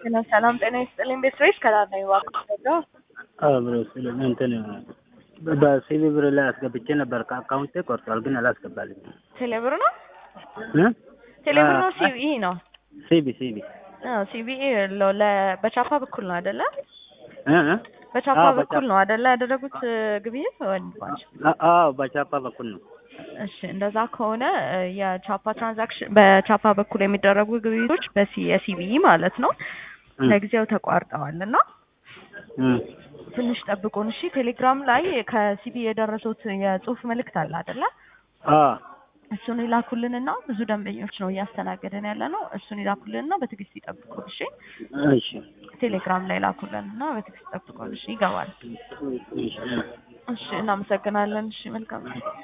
ሰላም ጤና ይስጥልኝ። ቤት ሬስ ከዳር ነው የዋልኩት። አብሮ ስለ እንትን በሲቪ ብር ላይ አስገብቼ ነበር ከአካውንቴ ቆርጧል፣ ግን አላስገባልኝ። ቴሌብር ነው ቴሌብር ነው ሲቢኢ ነው ሲቢ ሲቢ ሲቢኢ በቻፓ በኩል ነው አይደለ? እ እ በቻፓ አዎ፣ በኩል በቻፓ። ነው አይደለ ያደረጉት ግብይት ወንድማቸው? አ- አዎ በቻፓ በኩል ነው። እሺ እንደዛ ከሆነ እ የቻፓ ትራንዛክሽን በቻፓ በኩል የሚደረጉ ግብይቶች በሲ የሲቢኢ ማለት ነው እ ለጊዜው ተቋርጠዋል እና እ ትንሽ ጠብቁን እሺ። ቴሌግራም ላይ ከሲቢ የደረሱት የጽሁፍ መልእክት አለ አይደለ? አ እሱን ይላኩልንና ብዙ ደንበኞች ነው እያስተናገደን ያለ ነው። እሱን ይላኩልንና በትዕግስት ይጠብቁን እሺ። እሺ ቴሌግራም ላይ ላኩልንና በትዕግስት ይጠብቁን እሺ። ይገባል። እሺ እሺ እናመሰግናለን። እሺ መልካም